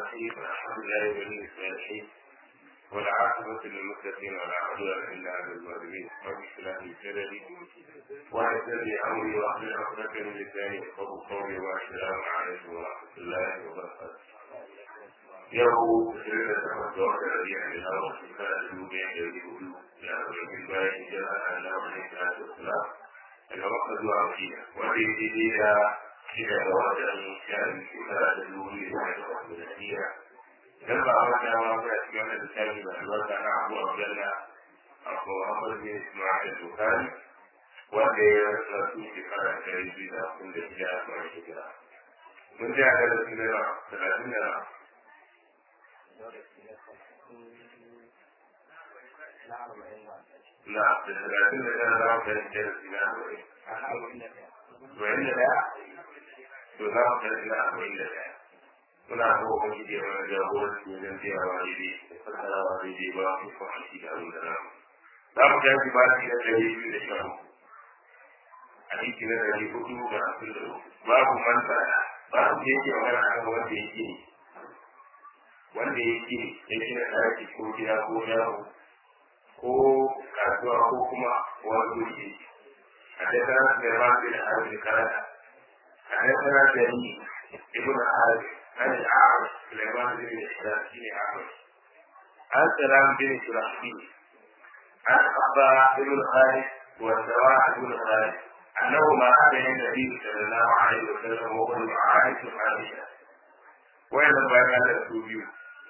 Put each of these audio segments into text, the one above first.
الرحيم الحمد لله ولي الصالحين والعاقبة للمتقين ولا عدوان إلا على الظالمين رب اشرح لي صدري ويسر لي أمري واحلل عقدة من لساني يفقهوا قولي والسلام عليكم ورحمة الله وبركاته yau shirin da takwas da wata rabi'a da lawa shekara da dubu ɗaya da ɗari hudu da arba'in bayan hijira a lawa ne ta da sula daga makka zuwa madina wanda ya daidai da shida da watan shan shekara da dubu biyu da takwas da nasiya idan ba a wata ma kuna cikin wannan littafi mai albarka na abu abdalla abu muhammad bin ismail bukari wanda ya rasu shekara da ɗari biyu da hamsin da shida bayan hijira mun ji a darasin da talatin da لا لكن كان له كان جالس إلى أربعين وإن لا تنام إلى أربعين muna so kun ji da wani jagoranci wajen biya wa daidai da fassara wa daidai ba mu kuma aiki da abin da na za mu tafi ba shi da ɗari biyu da sha uku aiki na ɗari hudu da hamsin da uku babu manta babu da yake magana a kan wanda yake wanda yake ya gina ɗaki ko gida ko yaro ko kasuwa ko kuma wani wuri a tattara da ma bi da arziki karata a tattara da ni ibn al-arab an al-arab sulaiman bin islam shine arab an salam bin shurahbil an abba ibn khalid wa sawa ibn khalid أنه ما أتى النبي صلى الله عليه وسلم وهو يعايش عائشة وإذا بين الأسوبيون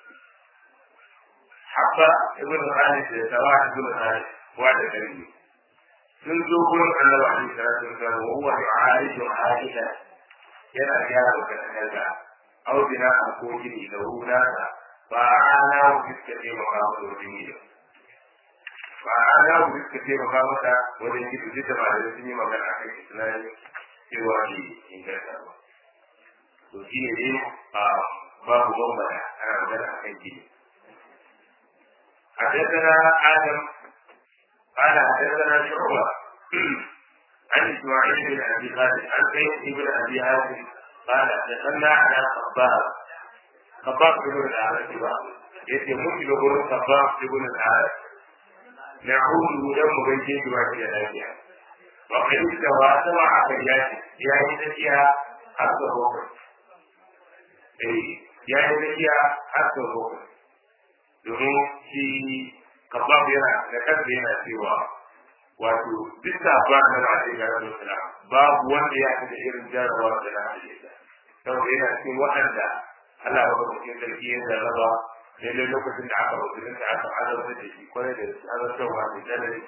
حبة ابن خالد سواء ابن خالد وعد كريم sun zo gurin annabi alaihi salatu wasallam wa huwa yu'aliju aisha yana gyara katangarka aw bina an ko gini da hunasa ba ana wa fiska ce maka wa wajen gida ba ana wa fiska ce maka mata wajen gida duk da ba da sun yi magana akan islami cewa ne inganta ba to shi ne dai a babu bambara ana magana akan gini حدثنا آدم قال حدثنا شعبة عن إسماعيل بن أبي خالد عن زيد بن أبي هاشم قال دخلنا على خباب خباب بن الأعرج يتي مسلم بن خباب بن الأعرج نعود يوم بيتي بواجه الأجيال وقد استوى سبع أبيات يا إذا حتى بكر يا إذا حتى بكر domin shi kabab yana da kansa yana cewa wato duk da ba na da ake gara da sala babu wanda ya da irin jarabawa da na da ita saboda yana cikin waɗanda Allah ya bada cikin sarki ya jarraba daidai lokacin da aka rubuta da aka azabta da shi kwarai da azabtarwa da tsanani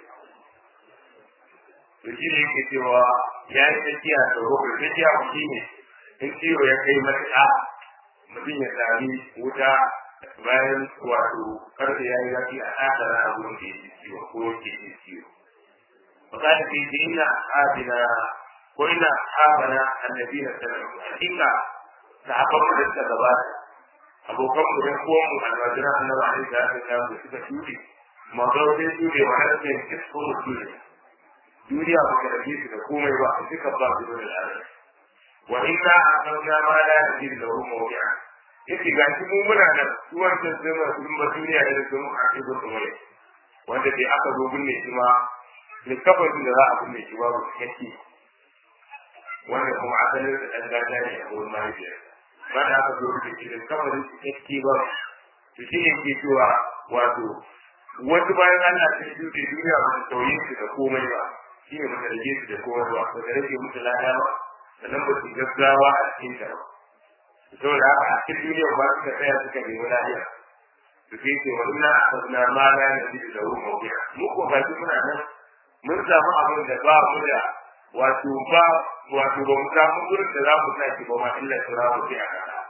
to shi ne yake cewa ya yi tafiya da rukun tafiya ku shi ne in ciwo ya kai matuƙa mutum ya sami wuta bayan wato karfe ya yi zafi a takara a wurin da yake ciwo ko yake yin ciwo. Fakata ke ce ina abina ko ina abana annabi na sallallahu hakika sahabban mu da suka gabata abokan mu da ko mu almajiran annabi alaihi salatu wasallam da suka shuɗe magana sai shuɗe wa har sai kisko mu shuɗe duniya ba ka rage su da komai ba a duka ba su da al'ada wa inna aqamna ma la yajid lahu mawdi'a yake ga shi mun muna nan suwar da zama sun ba duniya da sun a cikin tsumure wanda bai aka zo binne shi ma likafin da za a binne shi babu kake wanda kuma asalin da ɗan gada ne a wurin mahaifiyar ba da aka zo binne shi likafin kake ba to shi ne ke cewa wato wasu bayan Allah sun shuɗe duniya ba su tauye su da komai ba shi ne ba ta rage su da komai ba ba ta rage musu lada ba sannan ba su gaggawa a cikin ta ba saboda haka a cikin duniya ba suka tsaya suka nemi lafiya su fi ce wa ina asabna ma la nabi da hu mawdi'a mu ko ba shi muna nan mun samu abin da ba mu da wato ba wato ba mu samu gurin da za mu sa shi ba ma illa sura mu fi a kasa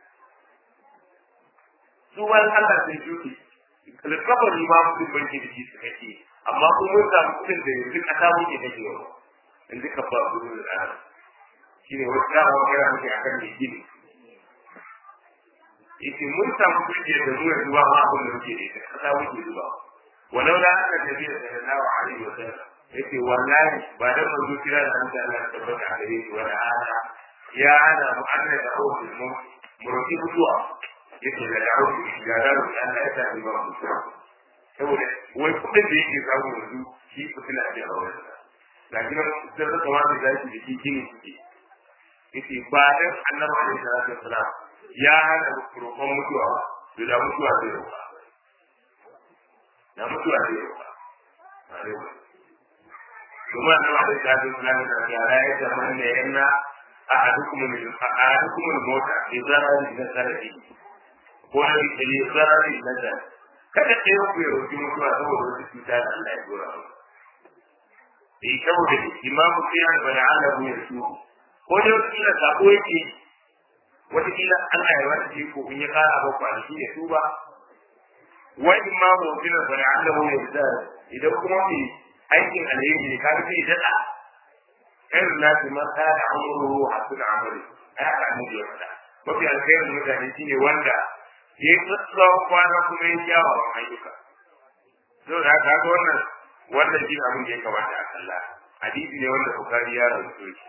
su wani Allah sai shuki alkafari ma mutum bai ke da shi su kake amma kuma mun samu kudin da yanzu kasa muke kake wa yanzu ka ba gurin da shi ne wasu dama magana muke akan mai gini yace mun samu kujiyar da mu yanzu ba ma abin da muke da ita kasa muke zuba walau la aka tafi da sallallahu alaihi wa sallam yace wallahi ba dan manzo kira da an Allah ya tabbata a gare shi wa ta'ala ya ana mu anna da awfil mu mu roki mutuwa yake da dawo ga dawo Allah ya sa ba mutuwa saboda wai kudin da yake samu yanzu shi fitina ce a wurin da kina sai da kawai da shi da shi gini suke yace ba dan annabi alaihi salatu wassalam ya hana roƙon mutuwa ba da mutuwa zai roƙa da mutuwa zai roƙa kuma annabi alaihi salatu wassalam da ya ya zaman ne yana ahadukum min ahadukum al-mauta bi zarari min zarari ko bi zarari min zarari kada ɗaya ku ya roƙi mutuwa saboda wata cuta da Allah ya dora mu eh saboda imamu kiyan bani alahu ya su ko da kila sako yake wata kila Allah ya wata ko in ya kara ba kwanaki ya tuba wa imamu kiyan bani alahu ya su idan kuma mai aikin alheri ne kaga sai daɗa kan nasu ma ta da amuru hasu da amuri ai aka annabi ya faɗa mafi alkhairin mutane shine wanda ya yi tsawon kwana kuma ya kyawawan ayyuka. Zo da haka ga wannan wannan shi abin da ya kamata a kalla. Hadisi ne wanda Bukhari ya rubuto shi.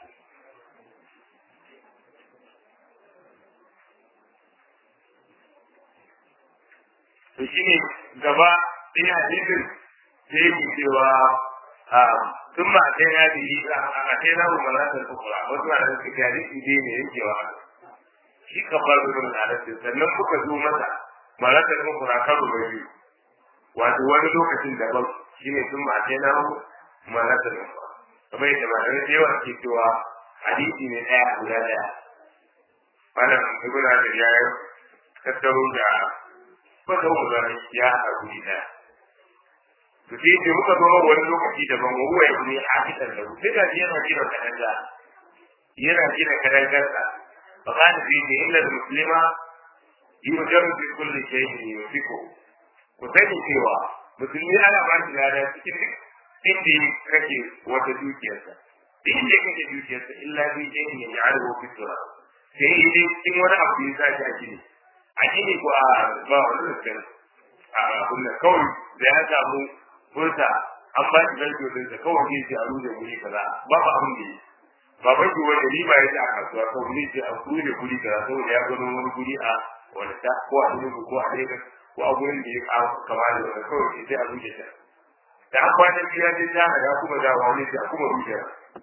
To shi ne gaba ɗaya hadisin sai yake cewa tun ba kai na da yi a kai na mu malatar kukura wasu na da suke hadisi dai ne yankewa shi ka bar gudun halatta sannan kuka zo masa malakar mun kura karo da biyu wato wani lokacin daban shi ne sun mace na malakar mun kura kamar yadda malamai da yawa ke cewa hadisi ne ɗaya guda ɗaya malam ibn hajar ya yi tattaro da kwata mu zane ya haɗa guri ɗaya to sai ce muka zo wani lokaci daban wa huwa ya ne a fitar da sai ga yana gina kadanga yana gina kadangarsa فقال فيه إن المسلم يؤجر في كل شيء يمسكه وسني cewa musulmi ana ba shi lada cikin duk inda kake wata dukiyarsa inda kake dukiyarsa illa bi shay'in yaj'aluhu fi tura sai dai cikin wani abu ya sa shi a gini a gini ko a ba wani rukun a kunna kawai da ya samu furta an ba shi zarfi ɗinsa kawai zai ce a ruje guri kaza babu abin da yi baban ki wanda riba ya ce a kasuwa ko ni ce a kuri guri kaza saboda ya gano wani guri a wani ta ko a Enugu ko a Lagos ko a gurin da ya kama da wani kawai sai a rufe ta da an kwana biya ce ta ya kuma da wani sai a kuma rufe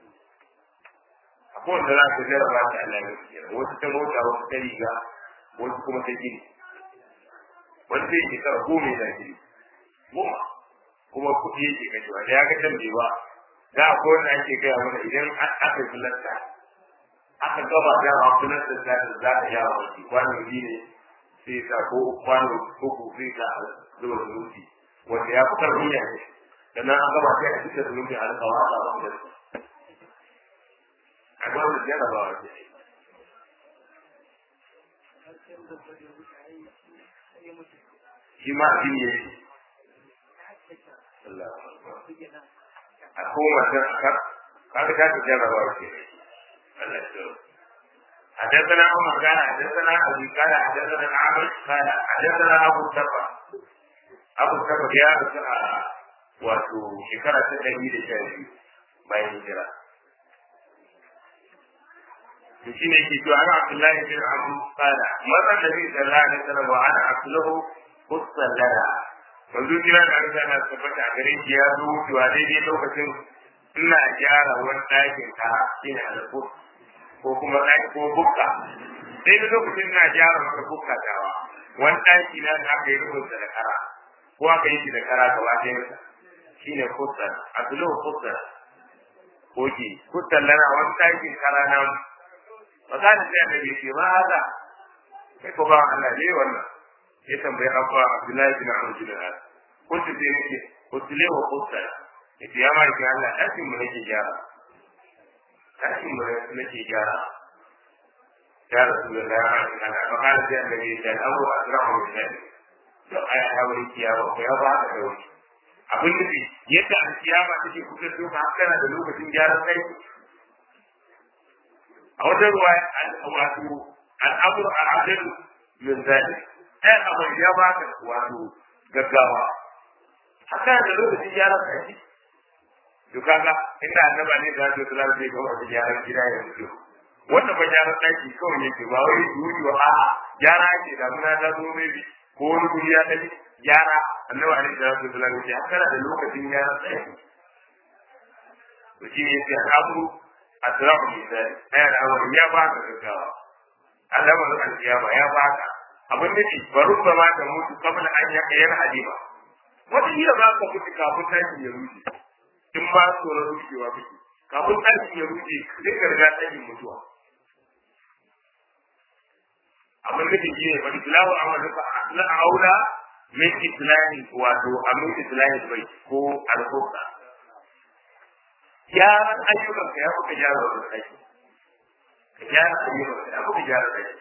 a kowane da za ka jarraba ta Allah ya kira wasu ta mota wasu ta riga wasu kuma ta gini wani sai ke kara goma ya gini goma kuma kuɗi yake kashewa da ya ga can bai ba da ko wanda ake gaya mana idan aka filasta aka gaba da a filasta da za ta yawa wani kwano biyu ne sai sa ko kwano ko ko sai ka zuwa zunubi wanda ya fi karfin ya ne sannan an gaba sai a cikin zunubi a rika wasa a wani a ga wani jarabawa ce shi ma shi ne Allah a kowace akar kaga ta jarraba ce Allah ya حدثنا عمر قال حدثنا ابي قال حدثنا عامر قال حدثنا ابو التبع ابو التبع يا wato shekara ta ɗari da sha biyu bayan hijira. To shi ne ke cewa ana Abdullahi bin Abu Qala mazan da zai sallah ne sallah wa ana Abdullahu Hussallara manzo kira da Allah na tabbata gare shi ya zo wucewa daidai lokacin ina gyara wani ɗakin ka shine alƙur ko kuma ɗaki ko bukka daidai lokacin ina gyara maka bukka tawa wani ɗaki na da aka yi rubuta da kara ko aka yi shi da kara gaba ɗayansa shine kutsar abdullu kutsar koki kutsar lana wani ɗakin kara na magana sai annabi ce ma haka kai ko ba Allah ne wannan ya tambayi abba Abdullahi bin Amr bin Al kuntu sai nake kutule wa kutsar yace ya ma ki Allah ɗakin mu nake gyara ɗakin mu nake gyara ya Rasulullah ya ma ki Allah fa kana sai annabi ya ce Abu Azrahu bin Al to ai hawari kiyawa ko ya ba ka da wani abin nufi yadda alkiyama take kuka duka kana da lokacin gyaran kai a wata ruwa wato al'amur al'adil min zalik ɗaya abu ya baka wato gaggawa haka da lokacin gyaran kai to kaga inda annaba ne da zai kula da ga wata gyaran gida ya mutu wanda ba gyaran ɗaki kawai yake ba wai yuri wa a'a gyara ake da muna ta zo mai ko wani guri ya tafi gyara annabi alaihi salatu wasallam ya ce haka da lokacin gyaran ɗaki to shi ne sai al'amuru asrafu misali ɗaya da amuru ya ba ka gaggawa al'amarin alkiyama ya ba ka abin da ke bari ba ma ta mutu kamar an ya kayar halima wata hira za ka mutu kafin tashin ya rushe in ba tsoron rushewa kake kafin tashin ya rushe sai ka riga tashin mutuwa abin da ke ne bari tilawa amalu ka na aula min islami wato amin islami bai ko alfuqa gyaran ayyukan ka ya kuka gyara wannan aiki ka gyara ayyukan ka ya kuka gyara aiki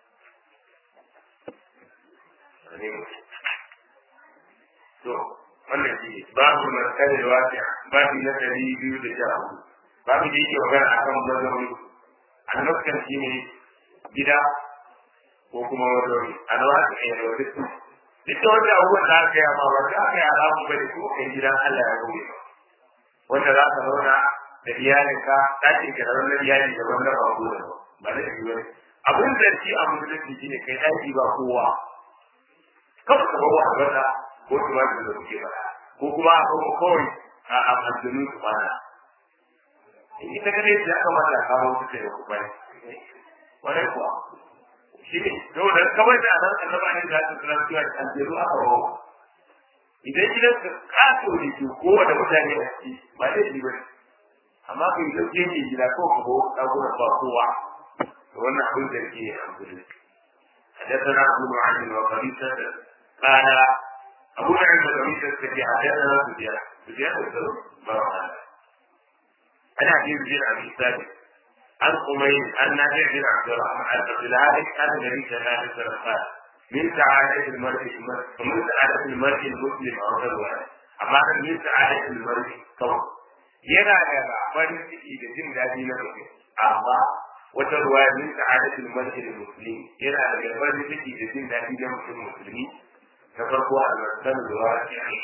to wannan shi babu markar da wasiya babu na dari biyu da sha hudu babu da yake magana akan mazauni annabkan shi ne gida ko kuma mazauni a nawa ka yi da wani duk da wanda abubuwan da aka yi amma ba za ka yi alamu ba da ko kai gidan Allah ya gobe ba wanda za ka zauna da iyalinka ɗakin ka da wannan iyali da wannan ba ko da ba da shi ba abin da shi a musulunci shine kai ɗaki ba kowa kawai ka bawa albasa ko tumatir da kuke ba ko kuma a kawo kawai a aljanu su bana ita ka dai ya kamata a kawo su kai ku bane wannan kuwa shi ne saboda kawai da nan annaba ne da su kira cewa aljanu aka bawa idan gidan ka kaso ne ke kowane mutane a ciki ba zai yi bane amma kai dauke ne gida ko ka bawa ɗakunan ba kowa wannan abin da ke alhamdulillah حدثنا ابو معاذ وقبيصه قال أبو نعيم الرميس الذي حدثنا سفيان سفيان الثوري مرة أنا عجيب بن أبي ثابت عن قميل عن نافع بن عبد الرحمن عن عبد العالم عن النبي صلى الله عليه وسلم قال من سعادة المرء ومن سعادة المرء المسلم أو غيره أما من سعادة المرء طبعا yana da farin ciki da jin daɗi na mutum amma wata ruwa min sa'adatul mar'il muslim yana da farin ciki da jin daɗi na mutum musulmi ta farko a zartar da wa ce ne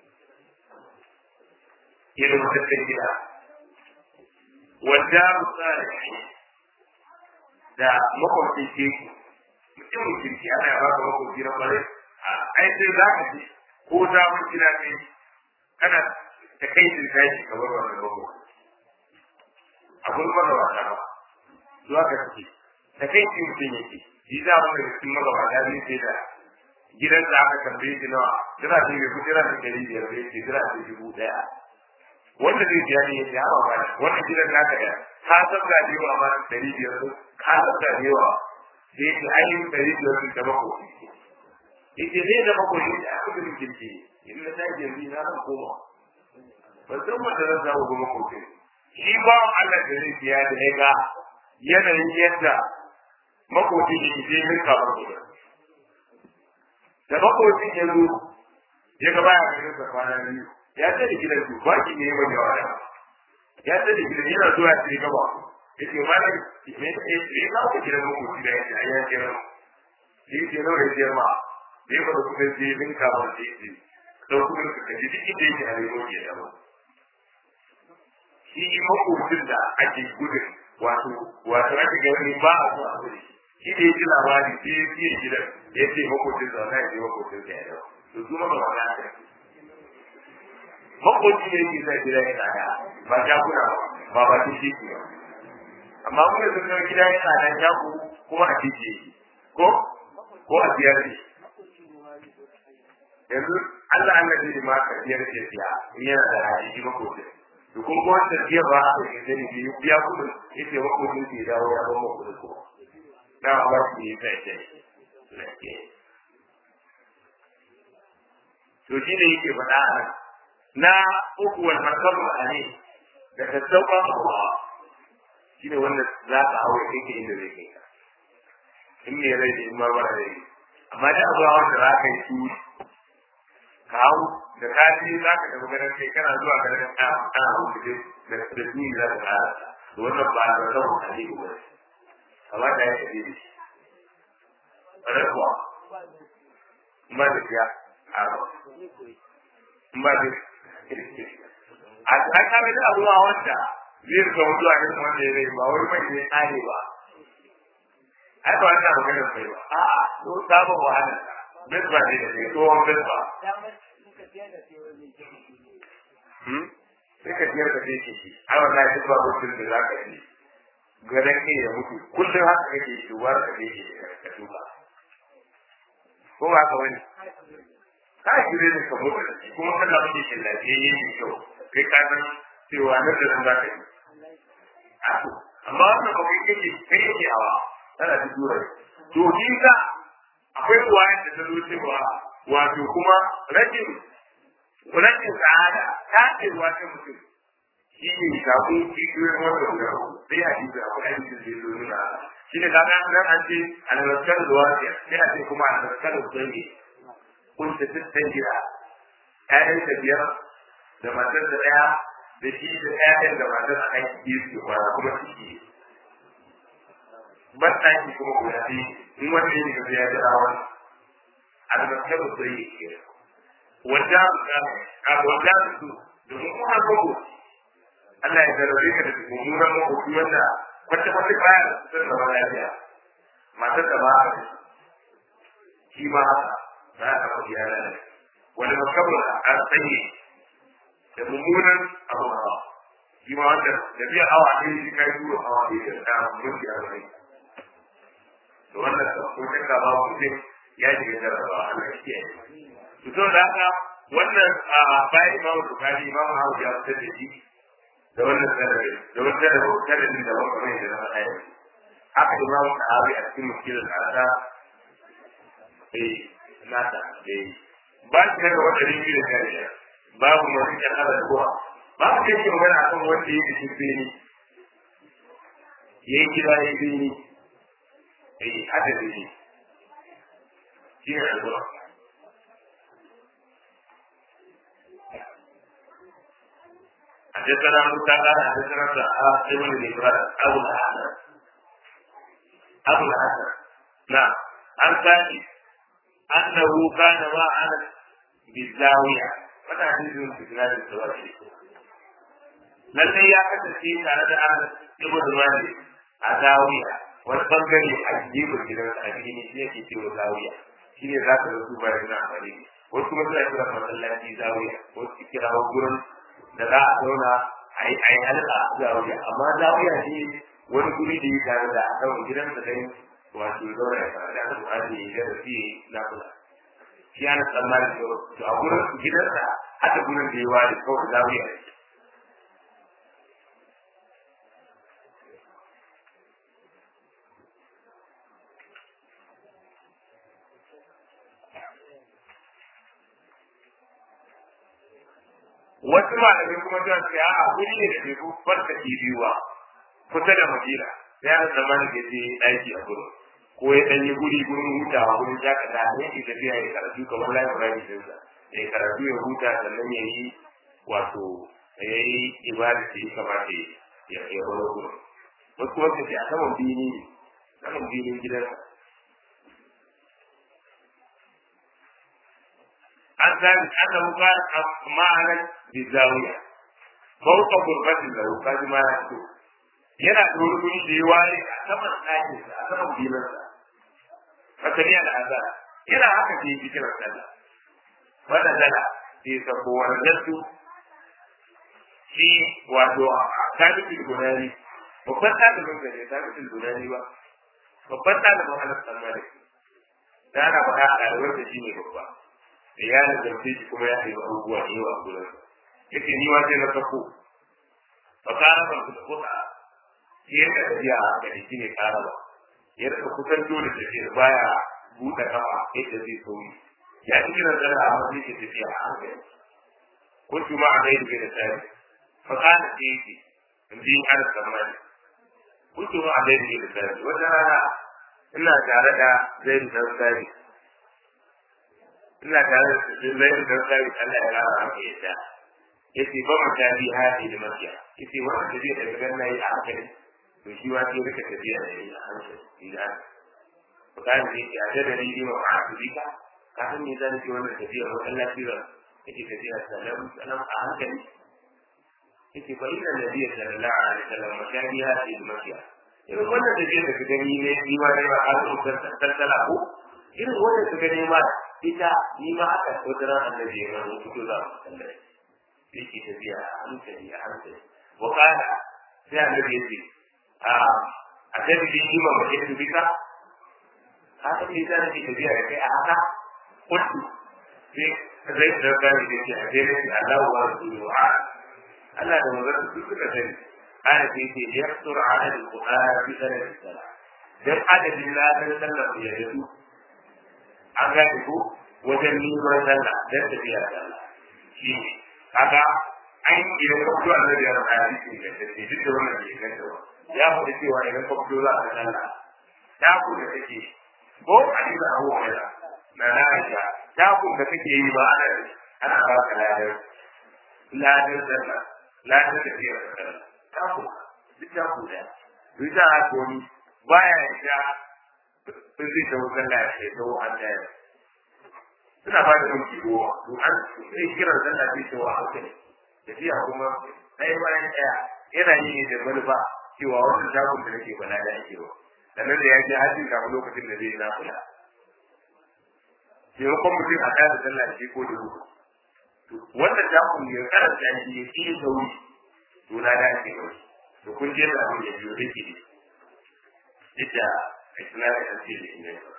irin tattalin gida wanda misali da makwabcin teku mutumin kirki ana ya baka makwabci na kwarai a ai sai za ka ce ko ta mun gida ne kana ta kai sun tashi ka bar wannan makwabci akwai magabata ba zuwa ka ce ta kai sun mutum yake shi za mu da cikin magabata zai sai da gidan da aka tambaye shi nawa jira ce mai kudi ran ɗari biyar da yake jira ce dubu ɗaya wanda zai biya ne yake hawa ba wannan gidan naka ya ka san da yawa ma ɗari biyar ka san da yawa sai yake ainihin ɗari biyar sun da mako yake zai da mako ne da aka gudun kirki in na tashi yanzu na zan koma ban san wanda zan samu ga mako shi ba Allah da zai biya da ya ga yanayin yadda makoci ne ke zai rinka mako da makwabcin ya zo ya ga baya ganin sa kwana biyu ya ce da gidan su ba ki ne mai yawa da ya ce da gidan yana zuwa sai gaba yace malam me ya ce ka ku gidan makwabci da ya ya ce ran shi ke nawa ya ce ma bai ba da kuma sai bin ka ba sai ce don kuma ka kaji duk inda yake a rayuwa ke da shi makwabcin da ake gudun wato wato ake ganin ba a so a gudu shi da ya ji labari sai ya fiye gidan ya ce makwabcin zaune ya ce makwabcin sa ya dawo to su maka wani haka makwabci ne yake sa gida ya tsada ba jakuna ba ba ta shi ba amma mun yanzu kan gida ya tsada jaku kuma a titi yake ko ko a biyar ne yanzu Allah Allah zai ma ka biyar ce siya in yana da hali shi makwabcin to kuma ko wanda biyar ba a kai zai ne biya kudin yace makwabcin ke dawo ya ba makwabcin ko na ba su yi sai sai to shi ne yake faɗa a nan na uku wal markabu ne da tattauka abuwa shi ne wanda za ka hawa kai ke inda zai kai ka in ne rai da in ma mara rai amma da abuwa wanda za ka yi su ka hau da ka ji za ka tafi ganin kai kana zuwa ganin ka kana hau da da da su za ka kara to wannan ba da rabu a ne ba kamata ya tafi da shi rabuwa ma da ya a ba ba da a ta kame da abuwa wanda zai rika mutuwa ne wanda ya rai ba wai mai ne tsare ba ai ba ta magana kai ba a'a ko sabon wahala bisba ne da ke tsohon bisba sai ka biyar da kai shi ai wallahi duk ba mutum da za ka yi gadan kai ya mutu kullum haka kake shi war ka kake ka duba ko ba ka wani ka shirye da ka mutu da shi kuma kana mutu shi lafiyayye ne kyau kai ka san cewa nan da nan za ka yi amma wannan ba kai kake kai kake hawa tana da dura to kinka akwai ruwayar da ta zo cewa wato kuma rashin rashin sa'ada ta ce ruwa ta mutum shi ne samu kikiyoyin wanda guda sai a jibi akwai aikin da ya zo nuna shi ne kaga nan an ce albarkar ruwa sai a ce kuma albarkar ruwa ne kun ta tattan gida ƴaƴan ta biyar da matar da ɗaya da shi da ƴaƴan da matar a kan biyu ke kwana kuma ciki ban ɗaki kuma guda biyu in wanda ya ga ya jira wani albarkar ruwa ne ke wanda a wanda su domin kuma gogo Allah ya zarrabe ka da mummunan makoki wanda wacce wata baya da sun zama lafiya matar da ba a shi ma za a kafa iyala ne wani makabar a tsaye da mummunan abu hawa shi ma wanda da biya awa ɗaya shi kai duro awa ɗaya da ta mutu ya zai to wannan ko shakka ba mutum ya shiga jarrabawa Allah ya kiyaye to da haka wannan bayan imamu bukari imamu hawa ya fitar da shi da wannan sanadin da wannan sanadin sanadin da wani kamar yadda na faɗa yau haka imamu sahabi a cikin muskilin al'ada eh nata eh ba shi daga wata ribi da kariya babu masu kyan ala da kowa babu kai ke magana akan wanda ya fi bini ya yi gida ya yi bini eh hada bini shi ne alƙura حدثنا موسى قال حدثنا سعاد ابن الإبراهيم أبو الحسن أبو الحسن نعم عن ثاني أنه كان مع أنس بالزاوية وأنا حديث في بلاد الزواج lallai ya kasance tare da Anas ibn Malik a Zawiya wani bangare a gefen gidan a cikin shi yake cewa Zawiya shi ne za ka rasu bayan na amfani wasu kuma suna kira masallaci Zawiya wasu kira gurin da za a zauna a yi a yi halka a zawiya amma zawiya ne wani guri da ya tare da a kan gidan da dai wato zauna ya fara da aka buƙaci ya ga da fiye na kula shi ana tsammani to a gurin gidansa haka gurin da ya ware kawai zawiya ne wasu malamai kuma suna ce a guri ne da ke farka biyuwa kusa da madina ya da zaman da ke aiki a gurin ko ya dan yi guri gurin hutawa gurin shakata ne ke tafiya ya karatu kamar library din sa ya karatu ya huta sannan ya yi wato ya yi ibada da ya kamata ya ya wani gurin wasu kuma su ce a saman bini ne saman binin gidansa an sani annahu kana ma'anan bizawiya fauka gurbatin da kaji ma ya so yana da wani guri da ya ware a saman ɗakin a saman bilansa haka ne al'ada yana haka ke yi kiran sallah wannan dala sai ya sako wani nasu shi wato tabitul gunani babban ɗalibin da ne tabitul gunani ba babban ɗalibin anas tsammani da ana faɗa a ɗalibar da shi ne babba da ya nazarce shi kuma ya yi abubuwa da yawa a gurin yake ni ma sai na sako fa kana ban ku kuka shi ya ka tafiya a gari shi ne kara ba ya rika kusan dole da shi baya buɗe kafa yadda zai sauri ya ci kiran tsara a wani ke tafiya a hankali ko su ma a gaidu da tsari fa kana sai yake in ji an tsammani ko su ma a gaidu da tsari wata rana ina tare da zai da tsari ina tare da zai da tsari Allah ya rara haka yadda yace ba mu tabi hadi da makiya yace wannan tafiya da gaban nayi a hankali to shi wa sai rika tafiya da yi a hankali idan to kan ne ya da da ni ma a dubika ka san me zan ji wannan tafiya wannan lafiya yake tafiya salam salam a hankali yace fa inna nabiyya sallallahu alaihi wasallam mashani hadi da makiya irin wannan da da ka gani ne ni ma ne ba a zo tattala ko irin wannan ka gani ma ita ni ma aka wata ran annabi ya rabu fito za mu sallai yake tafiya a hankali a hankali wa kana sai annabi ya ce a a kai da ni ma ba ke bika haka ne da nake tafiya da kai a haka kullu sai zai da gani da ke a jere shi Allah wa rasuluhu Allah da manzon su suka sani ana sai ce yaqtur ala al-qur'an bi sanad salat dan adadin ladan sallar ya yadu an gane ko wajen neman sallah dan tafiya sallah shi kaga an idan ka fito annabi ya rabu hadisi da take duk da wannan bai ganta ba ya faɗi cewa idan ka fito za ka sallah ta ku da take ko hadisi Abu Hurairah na Aisha ta ku da take yi ba ana ana ba ka ladan ladan sallah ladan tafiya sallah ta ku duk ta ku da duk ta ku baya ya sun zai tawo sallah ya tawo an daya suna ba da ɗauki ruwa to an sai kiran sallah sai tawo a hankali tafiya kuma ɗaya bayan ɗaya yana yi ne da manufa cewa wani shagon da nake bala da ake wa sannan da ya je hajji kafin lokacin da zai na kula taimakon mutum a kada sallah shi ko da ruwa wannan shagon ya karanta shi ya ƙi sauri to na da ake kawai to kun je da abin da biyo take ne yadda a suna da ƙarfi da inganta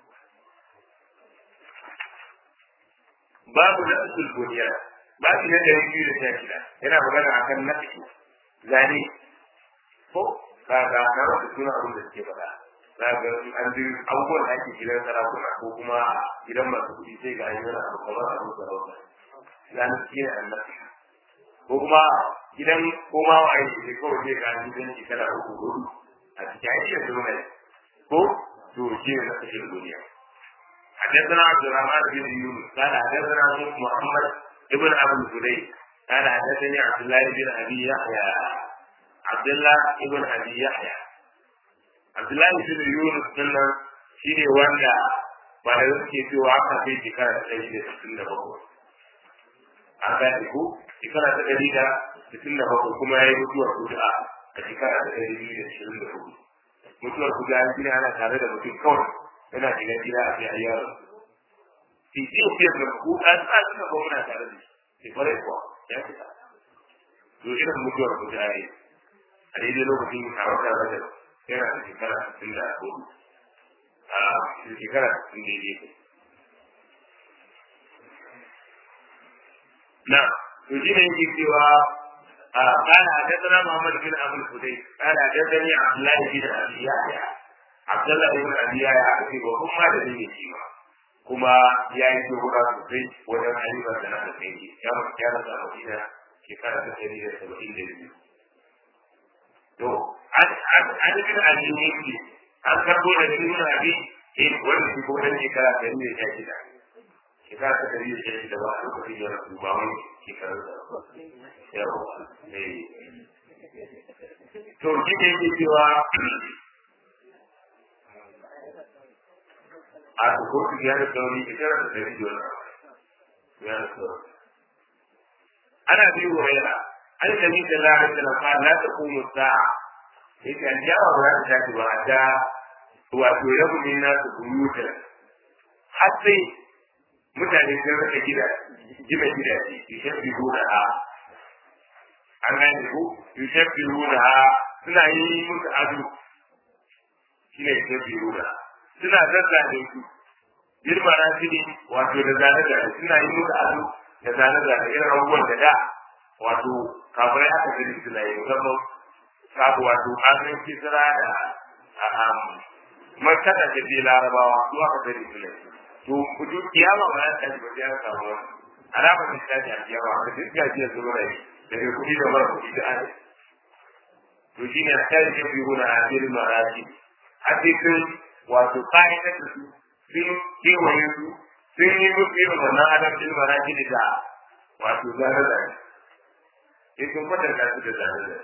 babu na usul godiya babu na ɗari biyu da sha shida yana magana a kan nafi zane ko kaga na wata suna abin da suke faɗa za ga an ji abubuwan da ake gidan sarakuna ko kuma gidan masu kuɗi sai ga yi wani abu kamar abin sarauta zane shi ne annabi ko kuma gidan koma wa aiki sai kawai sai ga gidan shekara uku hudu a cikin aiki da zuwa ko to shi ne na kashin duniya حدثنا عبد الرحمن بن يونس قال حدثنا محمد ابن ابو الزبير قال حدثني عبد الله بن ابي يحيى عبد الله ابن ابي يحيى عبد الله بن يونس كنا شيء wanda ba da suke cewa aka kai shekara ta ɗari da sittin da bakwai an gane ko shekara ta ɗari da sittin da bakwai kuma ya yi mutuwar kuda a shekara ta ɗari biyu da ashirin da hudu mutuwar kuda an gina ana tare da mutum kawai yana shiga gida a fiye yaro fi ji fiye da ku an sa suka ba muna tare da shi kwarai kuwa ya fita to irin mutuwar ku ta yi a daidai lokacin a wata rajab yana da shekara sittin da hudu a shekara sittin daidai na to shi ne yake cewa قال حدثنا محمد بن ابو الفديك قال حدثني عبد الله بن ابي يحيى Abdullah ibn Abi ya ake ba kuma da ne shi ba kuma ya yi dogara sosai wajen halifa da na kai shi ya mu ya rasa Madina shekara ta ɗari da saba'in da biyu to an an an bin Ali ne ki an karbo da ibn Abi eh wanda shi ko dan shekara ta ɗari da shida shekara ta ɗari da shida ba a lokacin ya rasu ba wani shekarar da yawa eh to shi ne yake cewa a kotu ya da sauri ita da dari dole ya da sauri ana bi wurera an gani da lalata da lafa la ta kuma sa'a sai ka jawa ba ta tafi ba ta wato ya kuma na su buyuta har sai mutane sun rika gida gina gidaje yushabbi huna ha an gane ko yushabbi huna ha suna yi musu ado shine yushabbi huna ha suna zazzane su girma na shi ne wato da zane zane suna yi musu ado da zane zane irin abubuwan da da wato kafirai aka gani suna yi musamman kafu wato kafirai kisra da markata da ke larabawa su aka gani suna yi to kudu kiyama ba za ta ba ya samu wani alama ta tashi a kiyama ka duk gajiyar su mura yi daga kuɗi da mara kuɗi da ana to shine a tare da fi huna a cikin maraji a cikin wato ƙa'idar da su sun kewaye su sun yi musu irin wannan adam ɗin maraki da wato zane zane sai sun kwatanta su da zane zane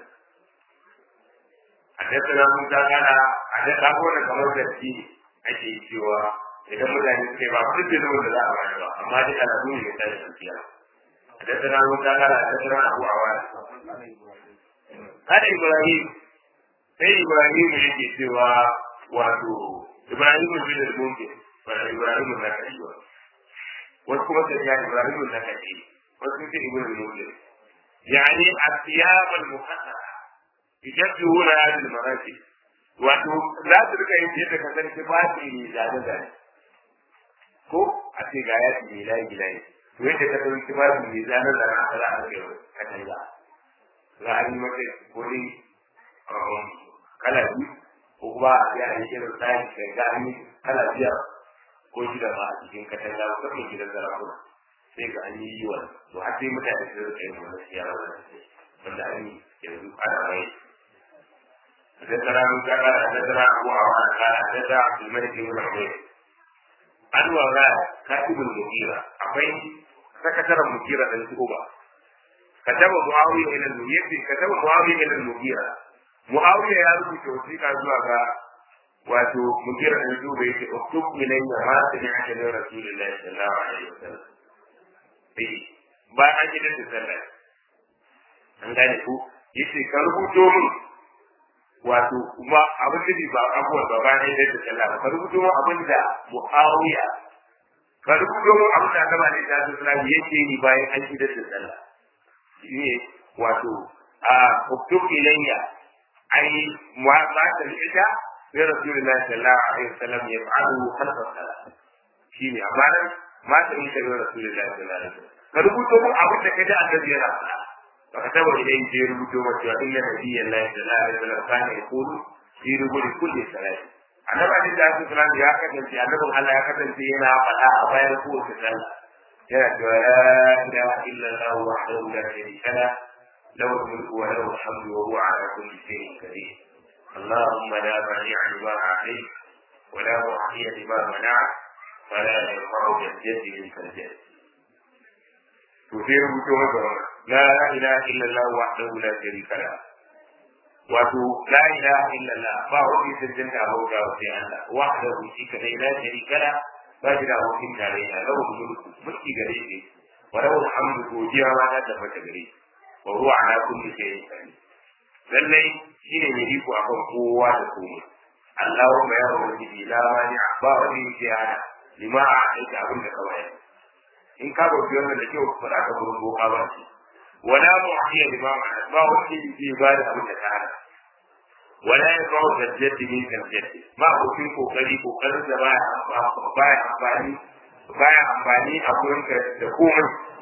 a tattara mun ta gana a tattara ko da kamar da shi ake cewa idan mutane suke ba duk da zuwa da za a bayar ba amma dai alamu ne ta da tafiya a tattara mun ta gana a tattara abu a wani kada ibrahim sai ibrahim yake cewa wato ibrahim bin al-mumkin ba ibrahim na kai ba wasu kuma sai ya ibrahim na kai wasu sai ibn al-mumkin yani asiyab al-muqaddara yajjuhuna hadhihi al-marati wato za su rika yin yadda ka san tufafi ne zane zane ko a ce ga ya ce layi layi to yadda ka san tufafi ne zane zane a za a kai ka canza za a yi maka ko dai kala biyu ko kuma a yi a yi irin tsari kai ga an yi kala biyar ko shida ma a cikin katanga ko kuma gidan zarakuna sai ga an yi yi wani to har sai mutane su rika yin wani siyara wani wanda an yi yanzu ana mai حدثنا من كان حدثنا ابو عوان قال حدثنا عبد الملك بن عبيد an wara katibul mujira akwai sakataren mujira da su uba kataba muawiya ila al-mughira kataba muawiya ila al-mughira muawiya ya rubuta wasiƙa zuwa ga wato mughira da su bai ce uktub ilayya ma sami'ta min rasulillahi sallallahu alaihi wasallam eh ba an yi da sallah an gane ku yace ka rubuto min wato kuma abin da ba abubuwan ba bayan da ta sallah ka rubuto mu abin da muawiya ka rubuto mu abin da gaba ne da sallah yake ni bayan an shi da sallah shine wato a uktub ilayya ai ma ba ta ida sai rasulullahi sallallahu alaihi wasallam ya fa'alu khalfa salat shine amma nan ma ta ida rasulullahi sallallahu alaihi wasallam ka rubuto mu abin da kaje annabi yana faɗa فكتب إليه في ربوته إن نبي الله صلى الله عليه وسلم كان يقول في ربوت كل صلاة أنا بعد ذلك السلام يا كتن في أنكم على يا كتن في هنا فلا أبايا يقول في صلاة يا لا إله إلا الله وحده لا شريك له له الملك وله الحمد وهو على كل شيء قدير اللهم لا مانع لما أعطيت ولا معطي لما منعت فلا ينفع الجد منك الجد تثير بجوه لا إله إلا الله وحده لا شريك له wato la ilaha illallah ba wani sirrin da bauta wa sai Allah wahdahu shi kadai la sharika la ba shi da abokin tarayya lahu mulku mulki gare shi wa lahu alhamdu godiya ma ta tabbata gare shi wa huwa ala kulli shay'in qadir lallai shine mai iko akan kowa da komai Allahumma ya rabbi la mani ba wani yake hana lima a aika abin da kawai in ka bauti wannan da kyau ba za ka gurin boka ba ولا معطي لما ما هو في بعد أبو تعالى ولا يقع الجد منك الجد ما هو في كوكري كوكري بايع بايع أمباني بايع أمباني أقول لك تقوم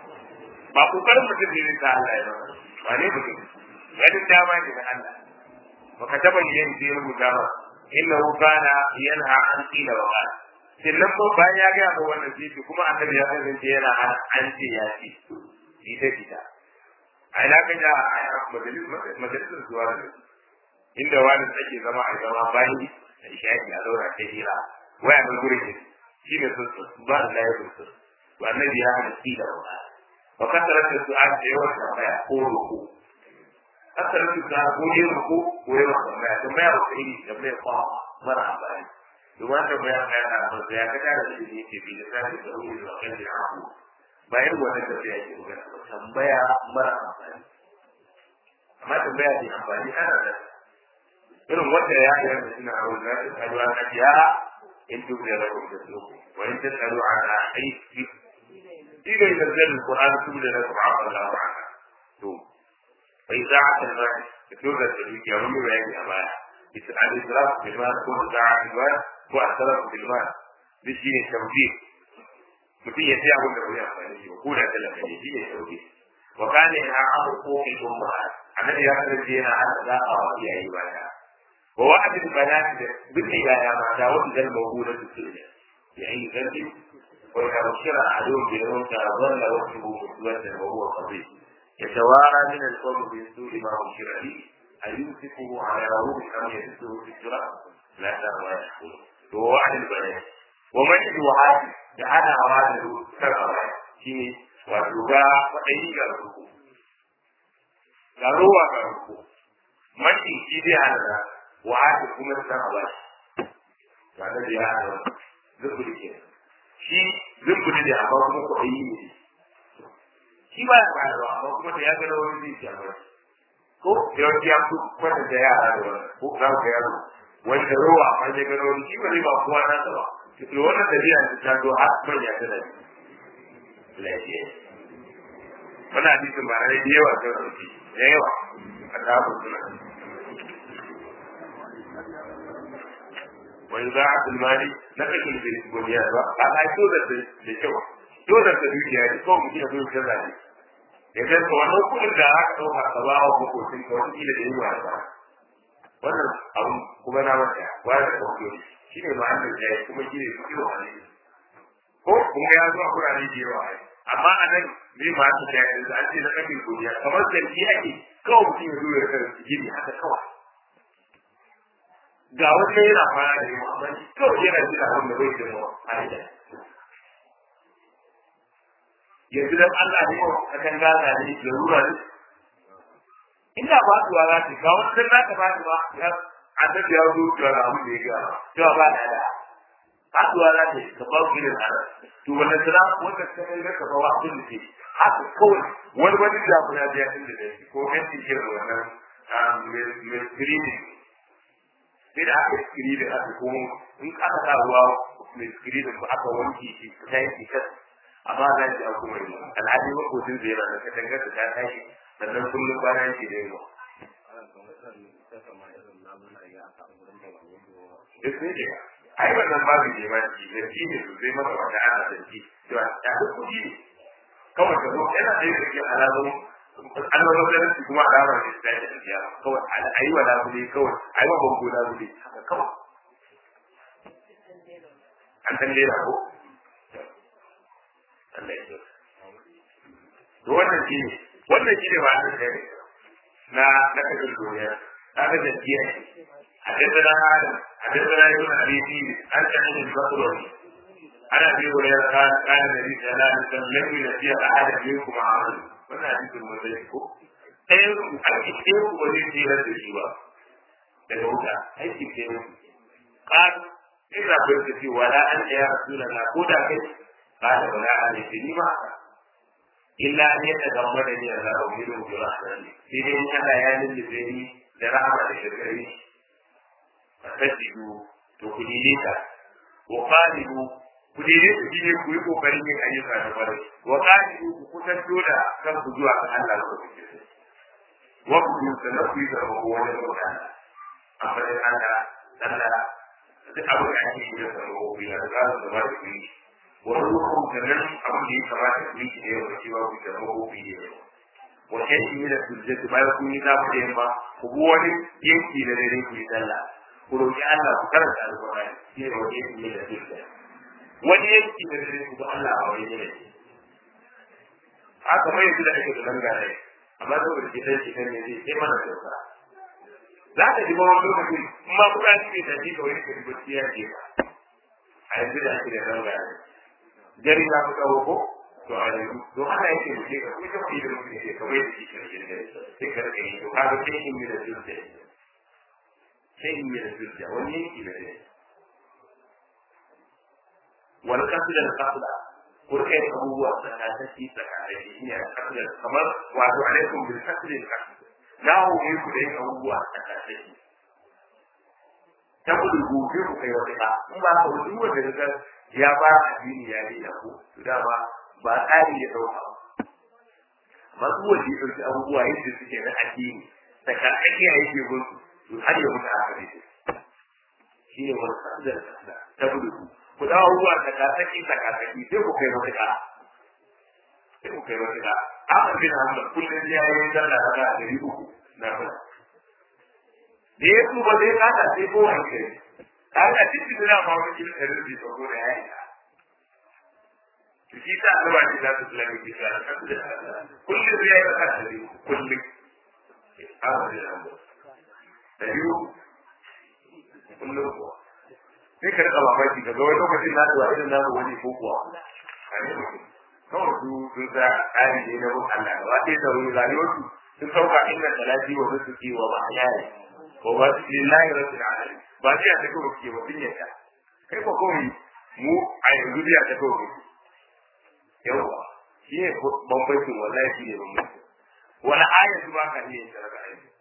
ba kokarin mutum ne ta Allah ya zama ba ne mutum ganin dama ne da Allah baka taba yin da ya rubuta ba innahu kana yanha an qila wa qala sannan ko bayan ya ga ga wannan sai kuma annabi ya kasance yana an ce ya ce ita ita a ina ka ja majalisar zuwa da inda wani ake zama a zama bayan da ishaki a zaura ta hira waya nan gurin ne shi ne sun su ba da layar sun to annabi ya hada shi da wa wa kasarar da su an da yawan tambaya ko roko kasarar da su an ko yin roko ko yawan tambaya tambaya ba ta yi tambaya kwa mara amfani domin tambaya ka yana da ya ka tara da shi ne ke bi da sai da ruwa da kan da aku bayan wannan tafiya ke magana ba tambaya mara amfani amma tambaya ke amfani ana da irin wanda ya yi da suna a wurin nasu karuwa na biya in duk da rabin da su wa in tasalu ala aiki ila ila zalil qur'an su da rabu Allah wa ana to bai za a kan rai da to da su ke wani bayani a baya bisa al-israf bil mal ko za'a bil mal ko al-sarf bil mal bishi ne tawfiq mutum ya sai abin da bai amfani shi ko da talaka ne shi ne sauki wa kana ya abu ko ki umma annabi ya kasance yana hada da a wa iyaye baya wa wa'ad al banat da bin ya ya mata wa dal mawhuda su ne ya yi gadi wa ya bashira adun bi rawta dhalla wa huwa muswadda wa huwa qadi يتوارى من القوم من سوء ما أشر به أيمسكه على روح أم يدسه في التراب لا ترى يحكم ووعد البنات ومن يوعد da hadawa da sarrafa shi ne wato ga kwaɗayi ga ruku ga ruwa ga ruku mafi shi zai hada wa haka kuma san a ba shi ba da ya hada zuburi ke shi zuburi da amma kuma kwaɗayi ne shi ba ya bayarwa amma kuma da ya gana wani zai ci a ba ko yawanci ya fi kwata da yara da wannan ko za ku yaro wanda rowa an ya gano wani shi ba zai ba kowa na ba to wannan tafiya ta zo har manya ta da lafiya wannan hadisin ba rai da yawa ta rauki da yawa a tabin suna wani za a tulmani na kashin da goniya ba a a so da da kyau so da ta dukiya ne kawai mutum ya zo ya zane ya zai ka wannan kudin da aka ɗauka ka ba wa makotin ka wani kila da yi wa ba wannan abu kuma na manta ba da ɗauke shi ne ma'anar da ya kuma shi ne su kiwo a ne ko kuma ya zuwa kurare da yawa ai amma a nan me ma su da yanzu an ce na kafin godiya kamar zargi ake kawai mutum ya zo ya kan gini haka kawai ga wata yana fara da yawa amma shi kawai yana jira abin da bai jira a yi yanzu dan Allah ne a kan gaza ne da rura ne ina ba su wa za ta ga wata dan naka ba ta ba ya annabi ya zo da abu da ya ga to ba da da haɗuwa za ta yi ka ba ku irin ana to wannan sira wanda ta kai ka ba wa abin da ke haka kawai wani wani da ku ya biya inda da shi ko kan shi ke wannan mai screening sai da aka screening aka ko in aka sa ruwa mai screening ba aka wanke shi ta yi shi kas amma za ki aku mai alhaji makocin zai yana da katangar ta tashi sannan kullum kwana yake da yawa ai wannan babu ne ma shi da shi ne sosai maka wata ana da shi cewa ya da kuɗi ne kawai ka zo yana da yake alamun alamun da shi kuma alamar da ta yi tafiya kawai a yi wa labule kawai a yi wa bango labule haka kawai an san lera ko Allah ya to wannan shi ne wannan shi ne ba a kai na na kashin duniya na kashin jiya حدثنا آدم حدثنا ابن أبي سيد عن سعيد البصري عن أبي هريرة قال قال النبي صلى الله عليه وسلم لم ينسي أحد منكم عمل wannan hadisin mun zai ko ɗayan ku aiki ɗayan ku wani tsira da shi ba daga wuta aiki ɗayan ku ƙar ina barka ce wala an ya rasula na ko da kai ƙara wala an ya ni ma illa an yadda gamba da ni Allah ba mu yi da rahmani sai dai in Allah ya lullube ni da rahama da shirkari fasidu to ku dide ta wa qalibu ku dide ta shine ku yi kokarin yin ayyuka da bare wa qalibu ku kusanto da kan ku zuwa ga Allah ko wa ku yi sanar ku yi da wani mutane amma dai Allah Allah duk abu da ake yi da sanar ku yi da za su zama da ku yi wa ruhu da nan abu da ya kamata ku yi da yau da cewa ku da ku yi da yau wa kai da sujjatu bayan kun yi za ku da yamma ku bi wani yanki da dare ku yi sallah ku roƙi Allah ku karanta alƙur'ani shi ne wani yanki da zuciya wani yanki da zai ku Allah a wani ne haka mai yanzu da ake da dangane amma saboda kitan kitan ne zai sai mana sauka za ka ji wani lokaci in ma kuɗa shi ne tafi ka wani ka ji bacci ya ce a yanzu da ake da dangane jari za ku tsawo ko to a yanzu to haka yake da ke ka kuma kuma idan mutum ke kamar yadda shi ke da sai ka rage yi to ka ga sai in yi da zuciya sai in yi da zuciya wani yanki da ne wani kasu da kasula ko kai abubuwa tsakataki tsakataki shi ne kasula kamar wato alaikum bil kasuli da kasu na hore ku da yin abubuwa tsakataki ta kudu gobe ku kai wata ba in ba ka wani wanda ka ya ba addini ya yi da ku to dama ba tsari ya dauka ba su wanda ya dauki abubuwa yadda suke na addini tsakataki ya yake gunsu to har ya mutu aka ne shi ne wani kasar da ta gudu ku dawo ruwa ta kasaki ta kasaki sai ku kai wata ka sai ku kai wata ka amma bin hamdan kullum ya yi dalla da ga dari uku na fara da ya su ba zai kada sai ko wani kai ta ga cikin da ma wani kin da rubi to ko da ya yi shi ta Allah ba shi da su lalle ki sa kullum ya yi ka dari kullum amma bin hamdan da biyu kullum kuwa sai ka rika mamaki ka ga wani lokacin na da irin namu wani ko kuwa kawai su sun sa tsari ne na bin Allah gaba ɗaya da wani rayuwarsu sun sauka inda talati wa su ke wa ma'ayari ko ba su yi layi rasu da alali ba su yata kawai ke ba sun yata kai ko kawai mu a yanzu biya ta kawai yawwa shi ne bambancin wallahi shi ne bambancin wani ayatu ba ka iya yin sarrafa aiki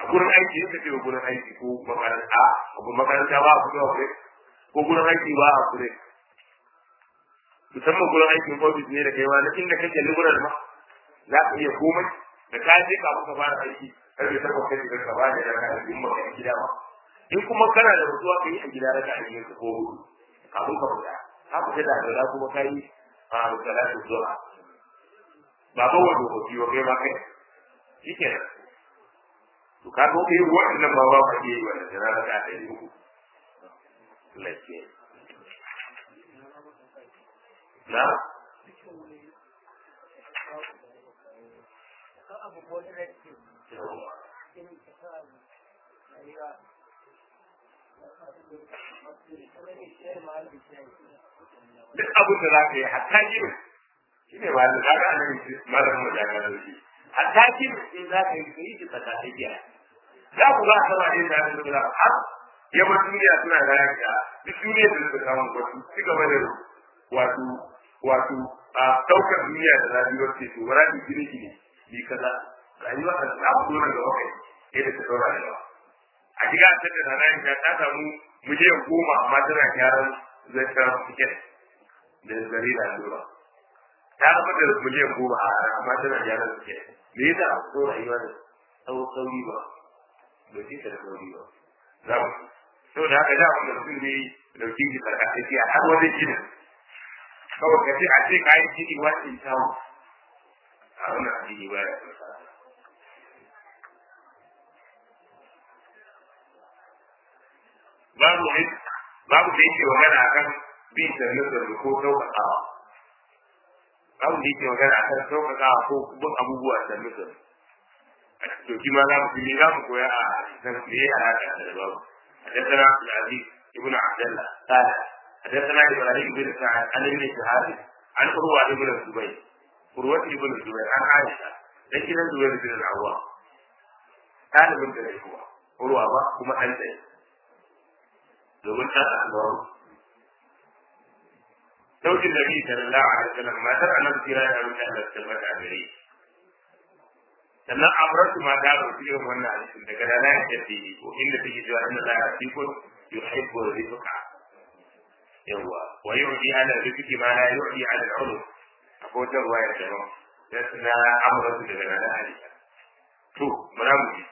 a gurin aiki yake ce gurin aiki ko makaranta a makaranta ba a fito a kure ko gurin aiki ba a kure musamman gurin aikin ofis ne da kai ma na inda kake liberal ma za ka iya komai da ka je ka kuka fara aiki karfe takwas kai ka ba da raka a cikin maka gida ma in kuma kana da mutuwa ka yi a gida raka a cikin ka ko hudu kafin ka fita ka fita da alwala kuma ka yi a salatu zuwa ba ba wanda ko kiwo kai ma kai shikenan to ka ga kai wannan ba ba ka yi wannan da raka a cikin uku lafiya na duk abin da za ka yi hatta gini shi ne wani za ka nan malam mu ya gano shi hatta gini in za ka yi ka yi shi tsaka tsakiya za ku ba sama ne da su da har yawan duniya suna da yanka duk duniya da suka samu wasu ci gaba da wato wato a daukar duniya da zabi wacce to bara ki gine ki ni kaza rayuwa ta ta fito daga wakai sai da ta dora rayuwa a shiga ta da ranar ta ta samu miliyan goma amma tana gyaran zai ta tiket da gari da lura ta zama da miliyan goma a rana amma tana gyaran tiket me yasa a fito rayuwa da tsawo sauri ba ba ce ta da sauri ba za mu so da haka da wanda mutum ne dauki shi karkatacciya har wani ginin kawai ka ce a ce kayan ciki wani samu a wannan addini ba ya babu ne babu da yake magana akan bin sannan da ko sauƙaƙawa babu da yake magana akan sauƙaƙawa ko bin abubuwa da mutum to shi ma za mu fi za mu koya a san me ya alaƙa da babu حدثنا عبد العزيز ابن عبد الله قال حدثنا ابراهيم بن سعد عن ابن شهاب عن عروه بن الزبير عروه بن الزبير عن عائشه لكن الزبير بن العوام قال من ذلك هو عروه با كما انت domin ɗan asbaru saukin nabi sallallahu alaihi wasallam matar annabi kira da abin da Allah tabbata a gare sannan amratu ma ta rubuta irin wannan hadisin daga da nan da take ko inda take cewa inna la yasifu yuhibbu rizqa yawa wa yu'ti ala rizqi ma la yu'ti ala al-ulum akwai wata ruwaya da ba da na amratu daga nan hadisi to bara mu ji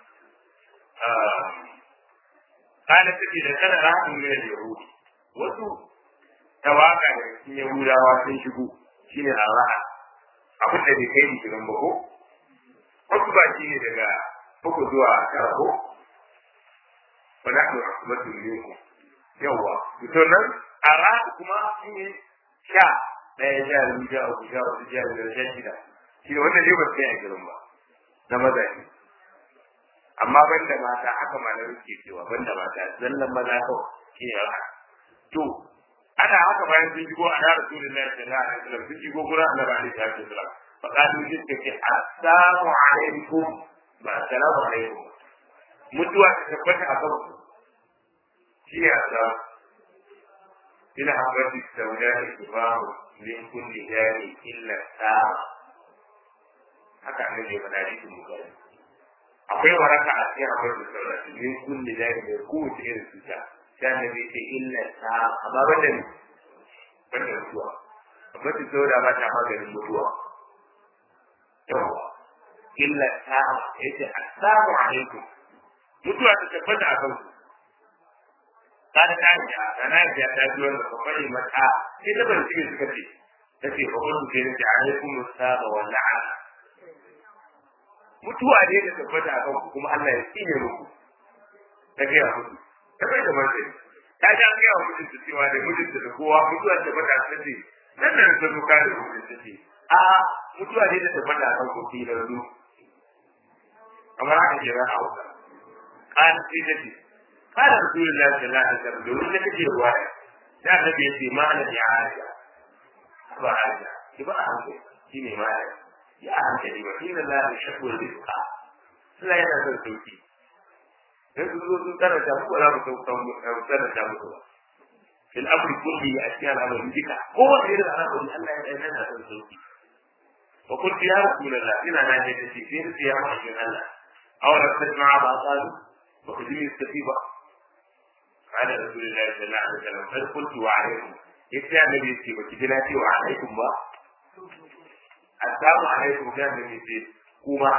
قالت تجي لكان راح من اليهود wasu tawaka da cikin yahudawa sun shigo shine araha abin da bai kai shigan ba ko wasu ba shi ne daga uku zuwa tara ko wa nahnu usbatu minkum yawa to nan araha kuma shine sha ɗaya sha biyu sha uku sha uku sha biyar sha shida shi wannan ne ba sai a girin ba na maza ne amma banda mata haka malamin ke cewa banda mata zallan maza kawai shi ne haka to ana haka bayan sun shigo a yara su lillahi sallallahu alaihi wasallam sun shigo gurin annabi alaihi salatu wasallam fa qalu jinka ke assalamu alaikum ba assalamu alaikum mutuwa ta tabbata a kanku shi ne assalamu ina habbati saudari tubahu min kulli dari illa sa'a haka annabi ya faɗa cikin bukari akwai waraka a cikin akwai da saurasi min kulli dari da kowace irin cuta sai annabi ya ce illa sa'a amma banda ne banda mutuwa amma ta sauda ba ta maganin mutuwa yawa illa sa'a ya ce assalamu alaikum mutuwa ta tabbata a kanku kada ta ji a na ji ta ji wanda ba bari mata sai ta barci ne suka ce ta ce ba kullu ke ne alaikum assalamu wa la'ana mutuwa ne da tabbata a kanku kuma Allah ya tsine muku ta gaya muku ta bai da martani ta ja gaya wa mutunta cewa da mutunta da kowa mutuwa ta tabbata a kanku nan da ta zuka da mutunta ce a mutuwa ne da tabbata a kanku ki da rudu kamar haka ke ran hausa kan sai da ce kana rasulullahi sallallahu alaihi wasallam domin da kake ruwa da annabi ya ce ma'ana ya aisha ba aisha ki ba a hankali shine ma'ana ya hankali ba inna la yashku rizqa Allah yana son sauki dan su zo sun karanta muku za mu sauka mu karanta muku ba fil amri kulli ya cikin al'amari duka ko wanda irin al'amari Allah ya yana son sauki wa qul ya rasulullah ina na ne da shi sai ya ma shi Allah أولا تسمع ما قالوا وخذوا يستفيبا قال رسول الله صلى الله عليه وسلم قد قلت وعليكم يتي النبي يتي وكذلك وعليكم ما السلام عليكم كان النبي يتي كما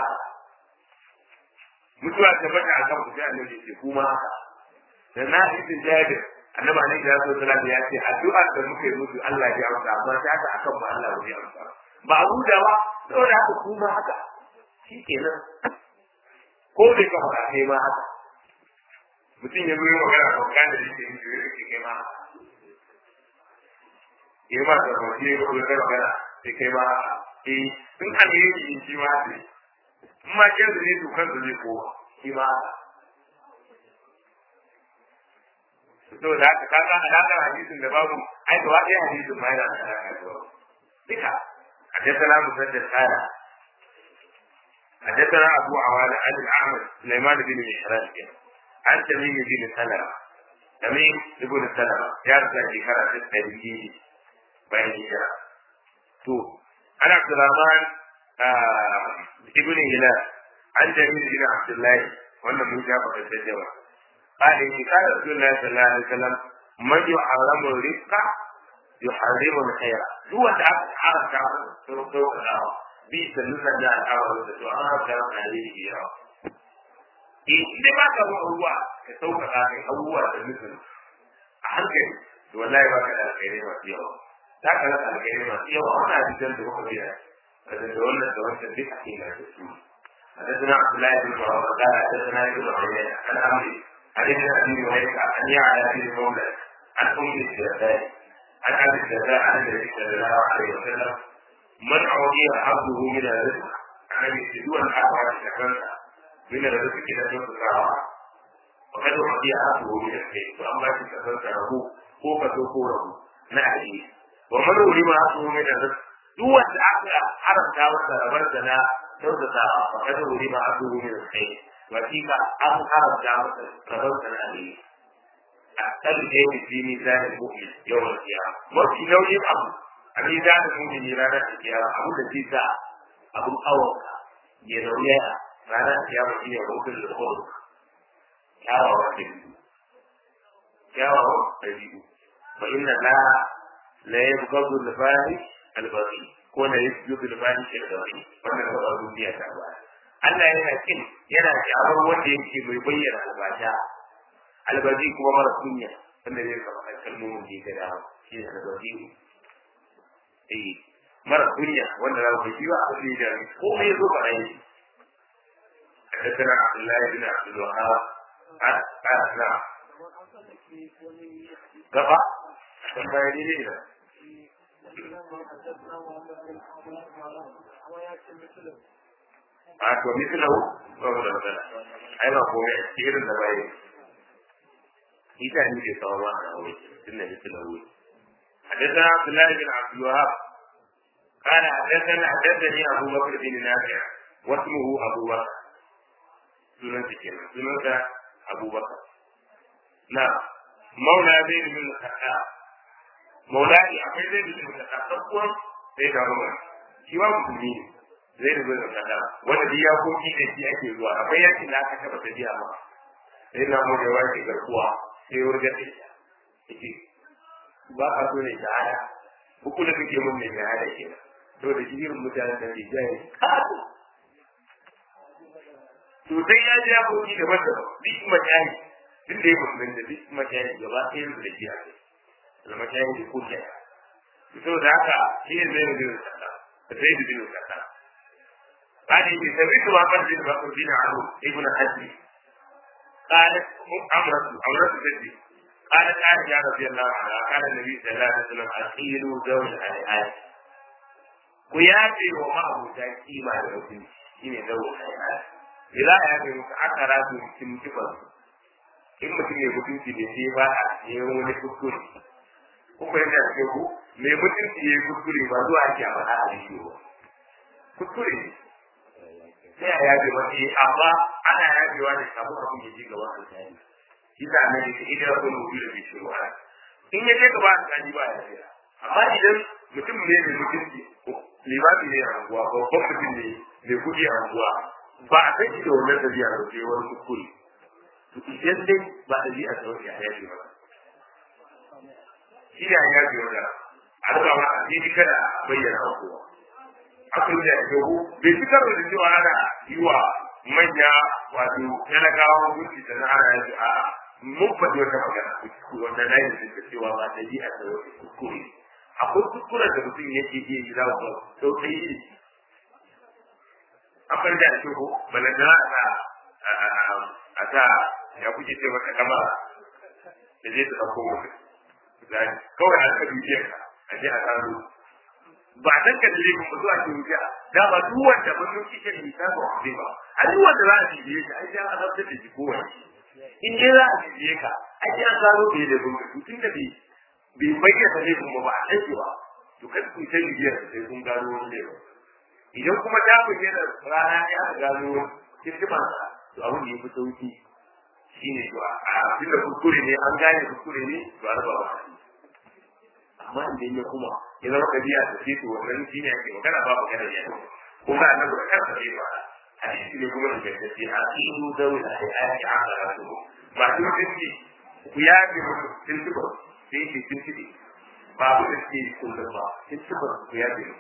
mutuwa ta bata a kan kusa annabi ce kuma haka da na isin jabir annabi alaihi salatu wasallam ya ce addu'ar da muke musu Allah ya amsa amma ta haka akan mu Allah ya amsa ba a huda ba saboda haka kuma haka shi kenan ko bai ka faɗa kai ma haka mutum ya zo yi magana ko kan da yake yi da yake kai ma haka ya ma da ko shi ko da magana sai kai ma haka eh in an yi shi shi ma sai in ma kin da ne to kan da zai ko shi ma haka to da haka kaga alaƙar hadisin da babu ai da wani hadisin ma yana da alaƙa da babu duka حدثنا مسدد قال حدثنا ابو عوانة عن الاعمش سليمان بن مهران عن تميم بن سلمة تميم بن سلمة يرجع في كرة التدريج بين الهجرة تو أنا عبد الرحمن آه ابن هلال عن جميل بن عبد الله وانا من جابر التجوى قال إن قال رسول الله صلى الله عليه وسلم من يحرم الرزق يحرم الخير هو تعب عرف تعب سوق الأرض بيس النسل ده الأرض وعرف تعب عليه يا إيه ما كان هو كسوق الأرض هو النسل أحكي والله ما كان الخير ما فيه ta kana alƙairi masu yawa wani hadisan da kuka biya kada da wannan da wancan duk a cikin da su حدثنا عبد الله بن عمر قال حدثنا ابن عيينة عن عمرو عن ابن ابي هريره عن يعلى بن مولى عن ام الدرداء عن ابي الدرداء عن النبي صلى الله عليه وسلم من اعطي حظه من الرزق عن يسدون الحق شكرا من الرزق الى جنب الساعه وقد اعطي حظه من الخير واما تكفلت له هو فتوكوره نعم ومن ولم حظه من الرزق duk wanda aka haramta masa rabar da na kyautatawa fa kada wuri ma abu min alkhair wa kika an haramta masa rabar da na alheri a kan da yake fi mizanin mu'min yawan kiyama mafi nauyin abu a mizanin mu'min ranar kiyama abu da zai sa abun awonka ya nauya ranar kiyama shine rukun da kudu kyawawan ɗabi'u kyawawan ɗabi'u fa inna la la yabghadu al-fahish al-baghi ko la yasjudu al-fahish al-baghi wannan ba duniya ta ba Allah yana kin yana kyawar wanda yake mai bayyana albasha albazi kuma mara kunya wanda zai kama kalmomin da ya da shi ne albazi eh mara kunya wanda za ku ji ba a cikin da ko mai zo ba rai حدثنا عبد الله بن عبد الوهاب قال نعم gaba kan bayani ne da a to mislahu ba mu da magana ai ba ko ya irin da bai ita ne ke kawo ma da aure tun da mislahu حدثنا عبد الله بن عبد الوهاب قال حدثنا حدثني ابو بكر بن نافع واسمه ابو بكر سنن كده سنن ابو بكر نعم مولى زيد بن الخطاب مولاني akwai zai bin الخطاب kuwa sai da ruwa shi ba musulmi ne zai bin الخطاب wanda duk ya koki da shi ake zuwa akwai yankin da aka taba tafiya ma sai na mu da wani garkuwa sai wurga da shi yake ba a so ne shahada uku da kake mun ne shahada kenan to da shi irin mutanen da ke jaye to sai ya ji ya koki da wanda duk mutane duk da ya musulun da duk mutane gaba ɗaya da shi a kai da mutane da kuke to da haka shi ne zai bin kasa da zai bin kasa بعد إن سمعت وقد بن بكر بن عمرو ابن حزم قالت عمرة عمرة بنتي قالت عائشة رضي الله عنها قال النبي صلى الله عليه وسلم أخيلوا ذوي الحياة وياتي ومعه تأكيما لمسلم شيء ذوي الحياة إذا يأتي متعثرات من كبر in mutum ya mutunci ne sai ba a yi wani kuskure ko kuma yana cikin ku mai mutunci ya yi kuskure ba zuwa ake a faɗa a rediyo ba kuskure ne sai a yabe wani amma ana yabewa ne kafin abin ya ji gaba a tsari shi ta nan yake idan ya kuma wuce da bai shiru a in ya je gaba a tsari ba ya tsira amma idan mutum ne mai mutunci limami ne a anguwa babban mutum ne mai kuɗi a anguwa ba a san shi da wannan ɗabi'a ba sai wani kuskure to idan dai ba ɗabi'a ta wani ya yafe ba shi ne ya yafe wanda an ba ma a ji kada bayyana wa kowa akwai da ya bai fi karo da cewa ana yi wa manya wato talakawa hukunci da na ana yanzu a mun faɗi wata magana wanda na yi da cewa ba ɗabi'a ta wani kuskure akwai kuskuren da mutum yake iya yi za ku sau ta yi akwai da ake ko balantana a a ta ya kuke ce maka kama da zai ta ɗauko mutum kawai a ka dukiyar ka a je a tsaro ba a san ka dire kuma zuwa ke wuce da ba duk wanda ba sun kike da ta ba zai ba a duk wanda za a bibiye ka ai sai an azabtar da shi kowane in dai za a bibiye ka ai sai an tsaro bai da gudu tun da bai bai bayyana ne kuma ba a aiki ba to kan ku ta bibiyar sai kun gano wani ne idan kuma ta bayyana rana ne aka gano kirkiman to abin da ya fi sauki shine to a tunda kuskure ne an gane kuskure ne to a raba ba amma idan ya kuma ya zama kabiya da ce to wannan shine ake magana ba magana ne kuma annabi da kansa ne ba hadisi ne kuma da gaske a cikin dawo da ayati amara su ba duk dinki ku ya bi mutu tuntuba sai ke tuntuɓe ba abu da suke kullum ba tuntuɓar ku ya bi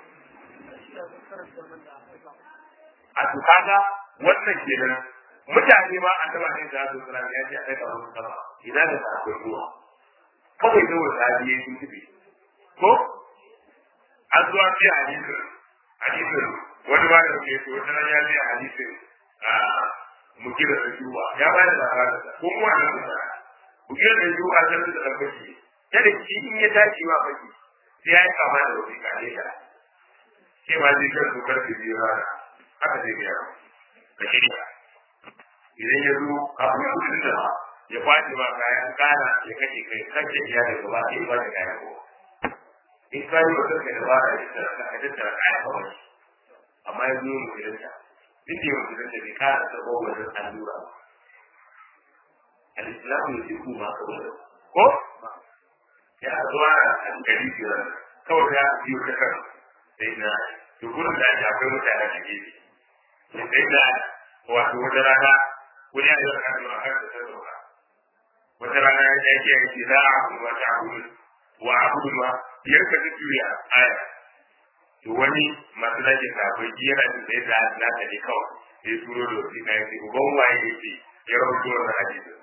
a to kaga wannan kenan mutane ma an taba ne da su sura ya ce a daga wani sama ina da ta akwai ruwa kawai da wata biye tuntuɓe ko an zuwa biya hadisin hadisin wani ba da ke so wata ya biya hadisin mukira da shuwa ya ba da labarin ko mu wannan mutane mukira da shuwa ta da tabbaci kada shi in ya tashi ma baki sai ya yi kama da wani kare ta ke ma zai kan dokar da biyu rana haka zai biya ka shirya idan ya zo abu ya kudin da ya kwace ba kayan kana ya kashe kai kashe iya da gaba sai ya kwace kayan ko in ka yi wata kai da ba da ita ka tattara kayan kawai amma ya zo musulunta duk da musulunta bai kara taɓa wajen allura ba al-islamu ya ce kuma kawai ko ya zuwa a gari biyar kawai ya biyo ta kan sai na to gurin da ake akwai mutane a gefe sai na wato wata rana wani ya yi wa kan zuwa kan da ta zauna wata rana ya ce ya ce za a kuma ta abudu wa abudu ma biyar ka juya aya to wani masu lajin da akwai jera da sai da na ta ne kawai sai turo da wasu na yake uban waye yake ya rahoto wannan hadisin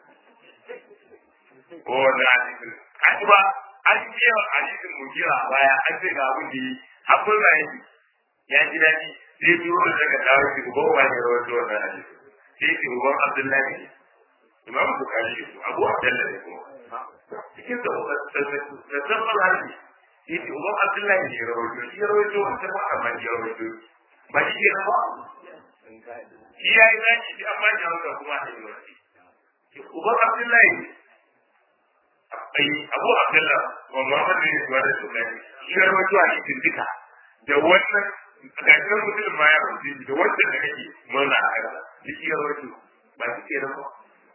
ko wannan hadisin an ba an yi yawan hadisin mujira a baya an ce ga abin da yi hakkun na yi ya ji daɗi sai turo da daga dawo shi uban waye ya rahoto wannan hadisin sai ce uban abdullahi ne imam bukari ne abu abdullahi ne kuma cikin da sabon hadisi shi ce uban abdullahi ne ya rahoto shi ya rahoto wanda ba a man ya rahoto ba shi ke ba shi ya yi zaki shi amma ya rahoto kuma a yi wasi uban abdullahi ne ai abu abdullah wa muhammad bin suwa da sulani shi ya rawaito a cikin duka da wannan gashin mutum ma ya rawaito da wannan da kake murna a kansa shi ya rawaito ba shi ke nan ba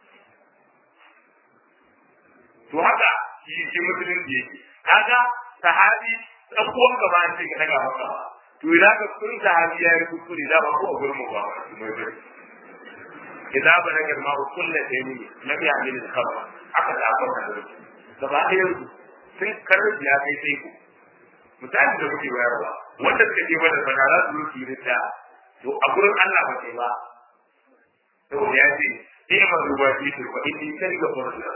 to haka shi shi mutumin da yake kaga sahabi dan uwan ka ba sai ka daga maka ba to idan ka kun sahabi ya yi kuskure da ba ko a gurin mu ba mai bai idan ba na girma kullu da ni nabi amin al-khabar aka da aka da gaba ɗaya sun karar ya kai sai ku misali da kuke bayarwa wanda suka ce mana bana za su yi rinda to a gurin Allah ba sai ba saboda ya ce sai ma ruwa shi to fa in kai ga farko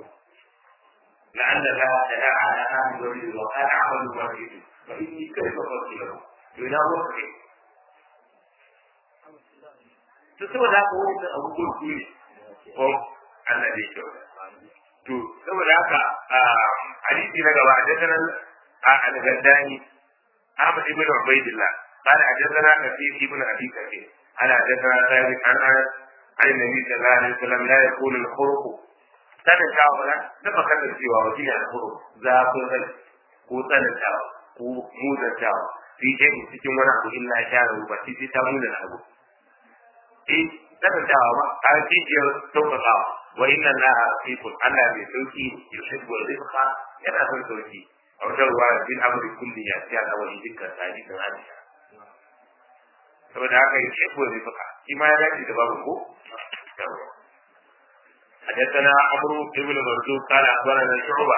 لعل لا تدع على أهل الوليد وقال عمل الوليد فإني كيف قلت له إلى وقت تسوى ذاك هو أبو كل هم الذي شوه to saboda haka hadisi na gaba حدثنا al-Gaddani Ahmad ibn Ubaydillah قال حدثنا كثير ابن ابي كثير قال حدثنا ثابت عن انس عن النبي صلى الله عليه وسلم لا يكون الخرق tsanantawa ba na ba kasar cewa wa shi ne alhuru zafin rai ko tsanantawa ko muzantawa fi jami cikin wani abu illa ya share ba shi sai ta muna abu eh tsanantawa ba a cijiyar sauƙaƙawa wa inna allaha rafiqun allah mai sauki yuhibbu rizqa yana son sauki a wata ruwa bin amri kulli ya ci ala wani dukkan hadisin aisha saboda haka ya ce ko zai fuka shi ma ya dace da babu ko حدثنا عمرو بن مرزوق قال اخبرنا شعبه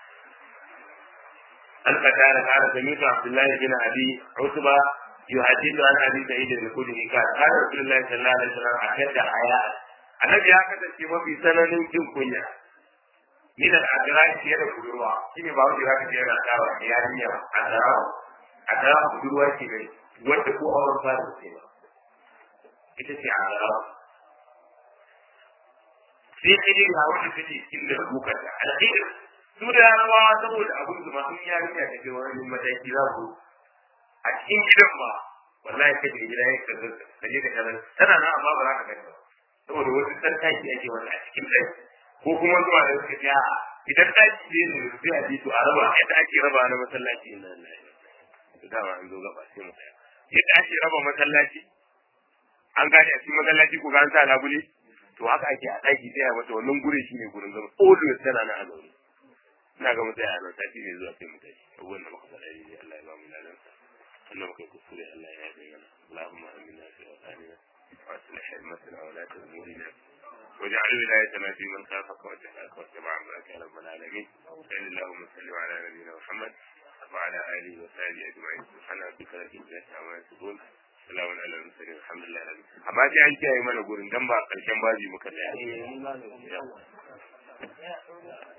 عن قتاده قال سمعت عبد الله بن ابي عتبه يحدث عن ابي سعيد الخدري قال قال رسول الله صلى الله عليه وسلم اشد حياء النبي ya kasance mafi tsananin jin kunya min al-adra fiye da budurwa shine ba wanda zaka je yana kawo yarinya adra adra budurwa ce ne wanda ko auren fara ce ba ita ce adra sai kidi ga wanda take inda bukar da alheri su da rawa saboda abin da masu yarinya da ke wani mataki za su a cikin gidan ba wallahi kai da gida ya kaza da ne da kaza tana nan amma ba za ka gani ba saboda wasu san taki ake wani a cikin ɗaki ko kuma zuwa da suka ce a'a idan taki ne ne sai a ji to a raba yadda ake raba na masallaci na Allah dama an zo gaba sai mu tsaya yadda ake raba masallaci an gane a cikin masallaci ko ga an sa labule to haka ake a ɗaki sai a mata wannan gurin shine gurin zama always tana nan a zaune ina ga mutai a nan sati ne zuwa sai mu tashi abubuwan da muka faɗa ne Allah ya ba mu ladan sa wannan muka kuskure Allah ya yabe mana Allahumma amina fi awtanina wa aslih himmatana wa la tazmurina واجعل ولايتنا في من خافك واتقاك واتبع امرك يا رب العالمين صل اللهم وسلم على نبينا محمد وعلى اله وصحبه اجمعين سبحان ربك رب العزه عما يصفون salamun ala mursalin alhamdulillah amma sai an kiyaye mana gurin dan ba karshen baji muka tsaya